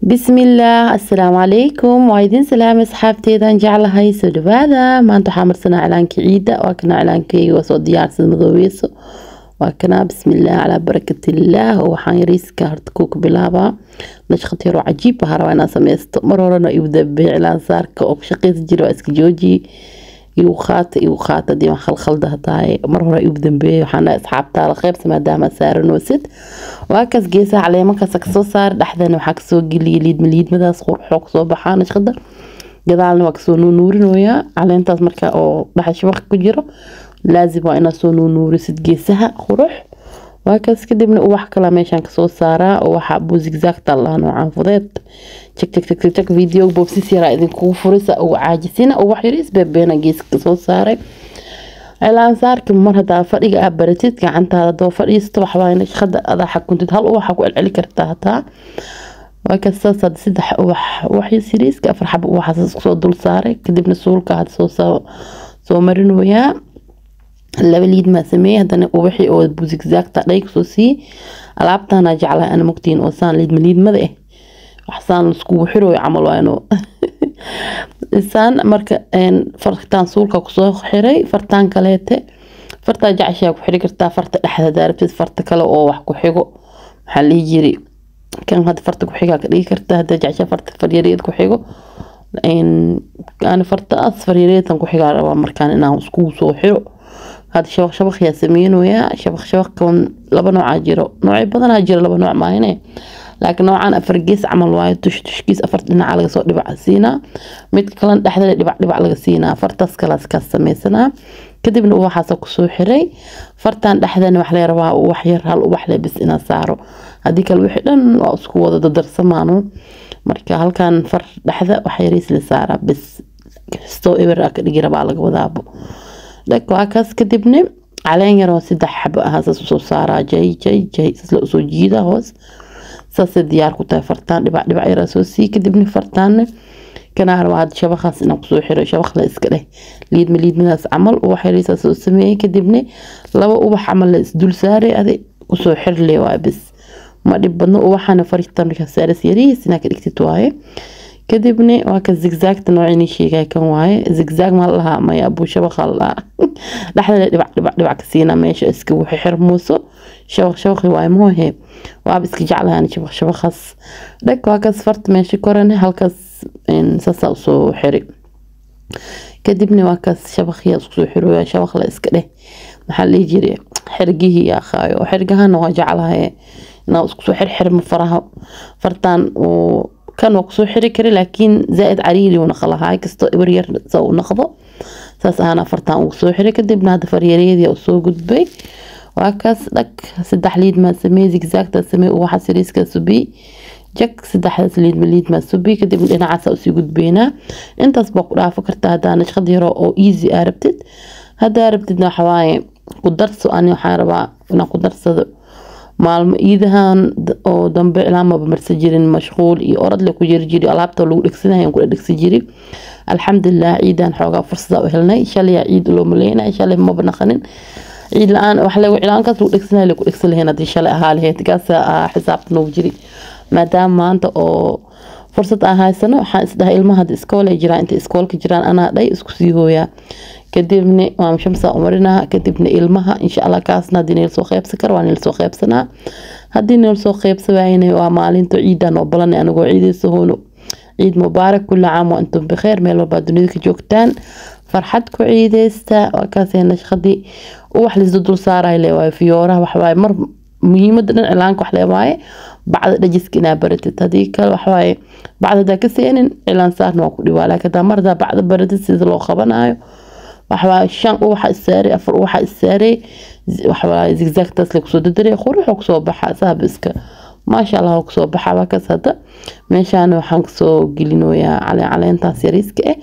bismillaah assalaamu calaykum waa idin salaamay asxaabteedaan jeclahay soo dhawaada maanta waxaa marsanaa cilaankii ciidda waa kana cilaankeyga waa soo diyaarsada madoobeyso waa kana bismillaah calaa barakatillaah oo waxaan yariiska horta kuuka bilaabaa nashqad yaroo cajiib waxaa rabaa inaan sameysto mar horena igu dambeey cilaan saarka oo ku shaqeysan jira waa iska jooji igu qaata igu qaata hadii waan khalkhalda tahay mar hore igu dambeeyay waxaan dhahay asxaabtaada qaybsa maadaama saaranoosid waa kaas geesaha caleemankaas kasoo saara dhexdana waxaa kasoo geliyay liidma liidmadaas qurxoo kasoo baxaa nashqada gadaalna waa kasoo nuunuurinoyaa caleentaas marka oo dhexa shabaq ku jiro laazim waa inaad soo nuunuurisid geesaha qurux waa kaas kadibna ubax kala meeshaan kasoo saaraa oo waxaa buu zigzagta lahaa noocaan fudeed jag jag jag jag video boobsis yaraa idinkugu furisa ugu caajisina ubax yariis beebeena geeska kasoo saaray cilaan saarka mar hadaa fadhiga aa baratid gacantaada doo fadhiisto waxbaa nashqada adaa xakuntid hal ubaxa ku celceli kartaa hataa waa kaas saas hadda saddex ubax ubax yariiska afar xaba ubaxaas kusoo dul saaray kadibna suulka had soo soo marinoyaa laba liid maa sameeyey haddana ubaxii oo busigzaagta dhay kusoo siiyey alaabtana jeclahay ana mogtiin oo saan liidma liidmada ah waxsaan laiskugu xirooyo camal waa inuu saan marka fartaan suulka kusoo xiray fartaan kaleete fartaa jeceshaa ku xiri kartaa farta dhexda daarabtid farta kale oo wax ku xigo maxaa lihi jiri kan hadda farta ku xigaa ka dhigi kartaa haddaa jeceshaa farta faryareed ku xigo ani fartaas faryareedan ku xigaa rabaa markaan inaan iskugu soo xiro هذا شبق شبق يا سمين ويا شبق شبق كون لبا نوع جيرو نوعي بدنا جيرو لبا نوع ما هنا لكن نوعان أفرقيس عمل واي تش تشكيس أفرت لنا على صوت دبع سينا ميت كلان دحدا دبع دبع على سينا فرتاس كلاس كاس سميسنا كدبنا هو حاسب كسو حري فرتان دحدا وحلي روا وحير هال وحلي بس إنا سارو هذيك الوحدة واسكو وضد در سمانو marka halkan far dhexda waxa yariis la saaraa bis kastoo eber aa ka dhigi rabaa laga wadaabo dhag waa kaas kadibna caleen yaroo saddex xabo ah saas usoo saaraa jay jay jay saas la usoo jiidaa hoos saasay diyaar ku tahay fartaan dhibac dhibac yaraa soo sii kadibna fartaanna kanaa rabaa hadda shabaqaas inaan kusoo xiro shabaq la iska dheh liidma liidmadaas camal ubax yariisaa soo sameeyey kadibna laba ubax camal la isdul saaray adi kusoo xirle waa bis ma dhib badno ubaxana farita markaa saaras yariis inaa ka dhigtid waaye kadibna waa ka zigzagta noocini sheegay kan waaye zigzag ma lahaa maya abuu shabaqa lahaa dhexdana dhibac dhibac dhibac ka siina meesha iska wixi xirmuuso shabaq shabaqi waaye moohe waaba iska jeclahan shabaq shabaqaas dhag waa kaas farta meesha korane halkaas saasaa usoo xiri kadibna waa kaas shabaqya isku soo xirooya shabaq la iska dheh maxaa lihi jiri xirgihii akhaayo xirgahana waa jeclahaye inaa isku soo xirxirma faraha fartaan uu kan waa kusoo xiri kara laakiin zaaid cariiri uu naqlahaa kastoo ibar yar sa uu naqdo saas ahaan afartan ugu soo xiray kadibna hadda faryareedii uu soo gudbay waa kaas dhag saddex liid maa sameey zigzagta sameey uwaxa siriiska subi jag saddexdaas liid ma liid maa subi kadibna dhinacaasa usii gudbeynaa intaas baa ku dhaafo kartaa haddaa nashqad yaro oo easy aa rabtid haddaa rabtidna waxawaaye ku darso ani waxaan rabaa inaan ku darsado maalmo iidahan oo dambe ilaamaba marsan jirin mashquul iyo oradle ku jiri jiri alaabta lagu dhegsanaya ku dhegsi jiri alxamdulilah ciidan xoogaa fursada u helnay shalaya ciid loo maleynay shalay maba naqanin ciid la-aan wax lagu cilaankaas lagu dhegsanaya lagu dhegsan lahayn haddii shalay ahaa lahayd kaas xisaabta noogu jiri maadaama maanta oo fursad aan haysano waxaan isdhahay ilmaha hadda iskool ay jiraan inta iskoolka jiraan anaa dhay isku sii hooyaa kadibna maam shamsa umarinaa kadibna ilmaha insha allah kaasna haddii nila soo qeybsan karo waa nila soo qeybsanaa haddii nila soo qeybsan waayna waa maalinta ciidan oo balanay anagoo ciidaysa hoono ciid mubaarak kulli caam waa intum bikheer meel walbaa dunida ka joogtaan farxad ku ciideysta waa kaasee nashqadii uwax laisda dul saaray le waaye fiyooraha waxawaaye mar muhiimada dhan cilaanka wax leewaaye bacda dhajiska inaa baratid haddii kale waxawaaye bacda hadaa ka seenin cilaan saarna waa ku dhibaa laakiin hadaa mar hadaa bacda baratid sida loo qabanayo waxawaaye shan uwaxa isaaray afar uwaxa isaaray waxawaaye zigzagtaas la kusoo dadaray quruxoo kusoo baxa saabiska maasha allah kusoo baxa waa kaas hadda meeshaana waxaan kasoo gelinoyaa caleen caleentaas yariiska ah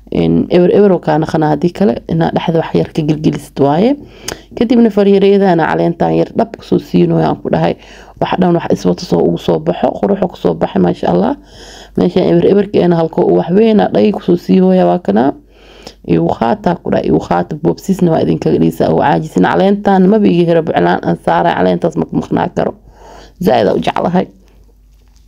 eber eber kaa naqana haddii kale inaa dhexda wax yar ka gelgelisid waaye kadibna faryareedana caleentan yar dhab kasoo siinoya aan ku dhahay wax dhan wax iswata soo ugu soo baxo quruxo kusoo baxay maasha allah meeshaan eber eberkeena halkoo u waxweyna dhay kusoo siihooya waa kanaa igu qaataa ku dhahay igu qaata boobsiisna waa idinkaga dhigisa oo caajisin caleentan maba iga hero biclaan aan saaray caleentaas maka maqnaa karo zaaid u jeclahay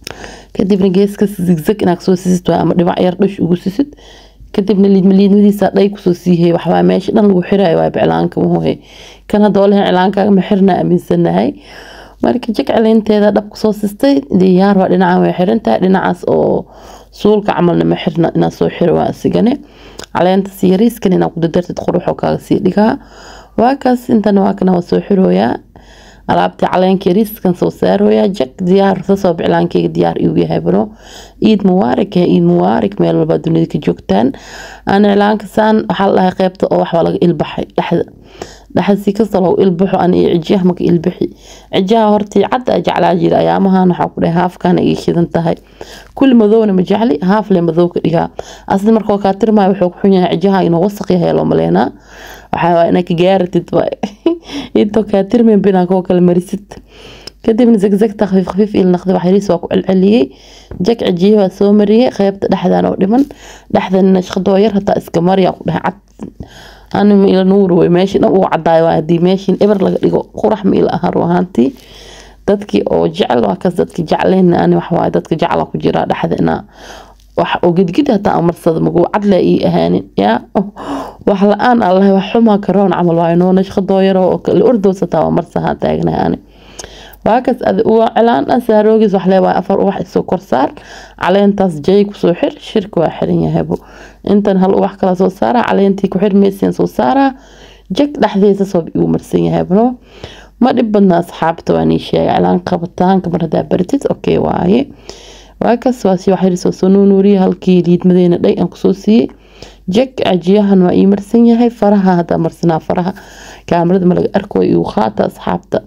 kadibna geeskas zigzag inaad soo sisid waa ama dhibac yar dhush ugu sisid kadibna liidma liidmadiisa dhay kusoo siihey waxbaa meesha dhan lagu xirayo waa cilaanka muhuhe kan hadda olehen cilaankaaga ma xirna aaminsanahay marka jag caleynteeda dhab kusoo sistay diyaar waa dhinacan way xirantahay dhinacaas oo suulka camalna ma xirna inaad soo xiro waa isigane caleenta si yariiskan inaad ku dadartid quruxoo kaaga sii dhigaa waa kaas intana waa kana waa soo xirooyaa alaabtii caleenka yariiskan soo saarooyaa jag diyaar sasoo biclaankeyga diyaar igu yahay bano ciid mubaarak ciid mubaarak meel walba dunida ka joogtaan aan iclaanka saan waxaa la dhahay qeybta oo waxbaa laga ilbaxay dhexda dhexda si kasta loo ilbaxo an iyo cijiyaha maka ilbixi cijiyaha hortii cadda a jeclaa jira ayaamahan waxaa ku dhahay haafkana iga shidan tahay kulli madowna ma jecli haaf le madow ka dhigaa asli markoo kaa tirmaayo wuxuu ku xun yahay cijiyaha inuu wasaq yahay loo maleynaa waxaa waa inaa ka gaaratid intoo kaa tirmayn binaa koo kale marisid kadibna zagzagta khafiif khafiif il naqdi wax yariis waa ku celceliyey jag cijiye waa soo mariyey qeybta dhexdan oo dhiman dhexdan nashqadoo yar hataa iska mariya ku dhahay cad anima ila nuur wey meeshii dhan uu cadaayo waa haddii meeshiin eber laga dhigo qurax ma ila ahaan ruahaantii dadkii oo jecel waa kas dadki jecleyn ani waxawaaye dadka jecla ku jiraa dhexda inaa wax oo gidgid hataa amarsada maguu cadle ii ahaanin yaa wax la-aan allahay wax xumaa karoon camal waayo noo nashqadoo yaro oo kale ordows hataa waa marsahaa taagnahay ani waakas ad uwa cilaan dhan saaroogiis wax leewaay afar uwax isoo korsaar caleentaas jay kusoo xir shirka waa xiran yahaybu intan hal uwax kala soo saara caleentii ku xirmaysiin soo saara jag dhexdiisa soo igu marsan yahaybuno ma dhib badna asxaabta waa nii sheega cilaan qabitaanka mar hadaa baratid okay waaye waakas waa si wax yarisoo soo nuunuuriya halkii liidmadeena dhay aan kusoo siiyey jag cajiyahan waa ii marsan yahay faraha hadaa marsanaa faraha kaamarada ma laga arko igu qaata asxaabta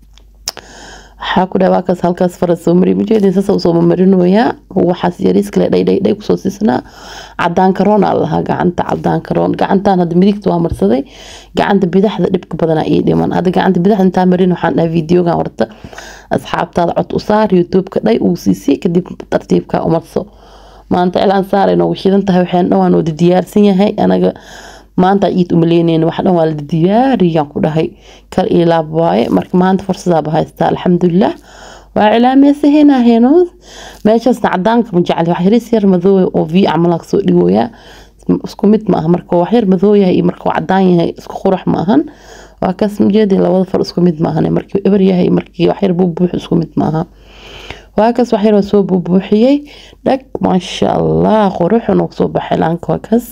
waxaa ku dhaha waakaas halkaas fara soo mariy majeedin sasa usoo mamarinoyaa waxaas yariis kale dhay dhay dhay kusoo siisnaa cadaan karoon aa lahaa gacanta cadaan karoon gacantan hadda midigta waa marsaday gacanta bidaxda dhibka badanaa ii dhiman hadda gacanta bidaxda intaa marin waxaan dhahay videogan warta asxaabtaada cod u saar youtube-ka dhay uu siisay kadib tartiibka umarso maanta cilaan saaray noogu shidan tahay waxaan dhan waa noo diyaarsan yahay anaga maanta ciid umaleyneen wax dhan waa la diyaariyaan ku dhahay kal iyo laab waaye marka maanta fursadaaba haystaa alxamdulilah waa cilaameysaheenaa heenood meeshaasna cadaanka ma jecli wax yaris yar madooya oo v camalaa kasoo dhigooyaa isku mid ma aha marka wax yar madoo yahay iyo marka cadaan yahay isku qurax ma ahan waa kaas majeedi labada far isku mid ma ahan markii eber yahay markii wax yar buubuux isku mid ma aha waa kaas wax yar waa soo buubuuxiyey dhag maasha allah quruxu noogu soo baxay laanka waa kaas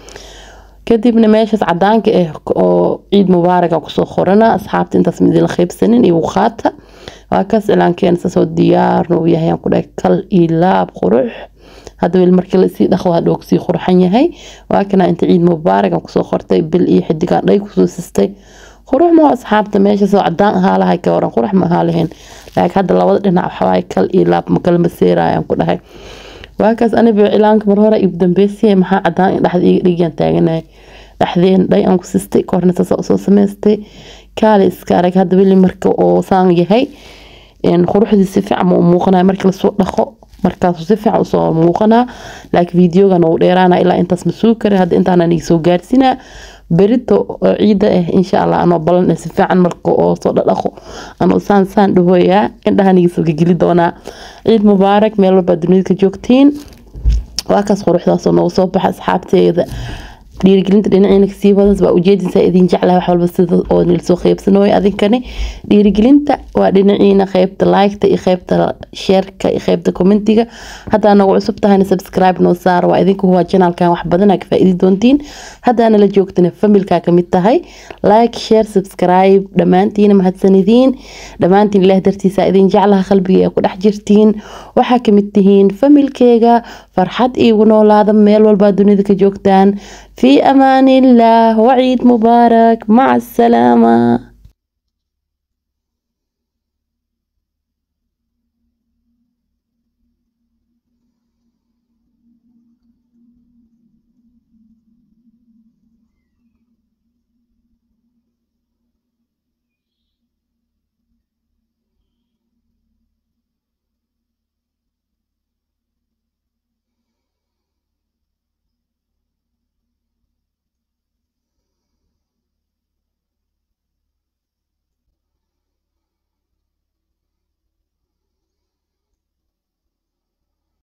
kadibna meeshaas cadaanka ah oo ciid mubaaraga kusoo qorana asxaabta intaas midila qaybsanin iyo qaata waa kaas cilaankeena saasoo diyaarna uu yahay aan ku dhahay kal iyo laab qurux hadda weli markii lasii dhaqo waa dhoog sii qurxan yahay waa kana inta ciid mubaaraga kusoo qortay bil iyo xidigaan dhay kusoo sistay qurux ma asxaabta meeshaasoo cadaan ahaa lahay ka waran qurux ma ahaa lahayn laakiin hadda labada dhinac waxawaaye kal iyo laab ma kala maseerayaan ku dhahay waakaas aniba cilaanka mar hore igu dambeysay maxaa cadaan dhexda iga dhigaan taaganahay dhexdeen dhay aan ku sistay korna saasa soo samaystay kaale iska arag hadda weli marka oo saan yahay quruxdii si fiican ma u muuqanaya markii lasoo dhaqo markaasuu si fiican usoo muuqanaa laakiin videogan uu dheeraana ilaa intaas ma sugi kara hadda intaana iga soo gaarsinaa berito ciida ah insha allah anoo balan si fiican marka oo soo dhadhaqo anoo saan saan dhahoyaa indhahan iga soo gegeli doonaa ciid mubaarak meel walba dunida ka joogtiin waa kaas quruxdaasoo noogu soo baxa asxaabteeda dhiirigelinta dhinaciina kasii wadas waa ujeedinsaa idin jeclahay wax walba sida oo nilasoo qeybsanooyo adinkani dhiirigelinta waa dhinaciina qeybta liketa iyo qeybta sheerka iyo qeybta commentiga haddaa nagu cusub tahayna subscribe noo saar waa idinku huwaa janaalkan wax badanaa ka faa'iidi doontiin haddaana la joogtana familkaa kamid tahay like share subscribe dhammaantiina mahadsanidiin dhammaantiin ilaah dartiisa idin jeclaha qalbiga ee ku dhex jirtiin waxaa kamid tihiin familkeega farxad iigu noolaada meel walbaa dunida ka joogtaan في أمان الله وعيد مبارك مع السلامة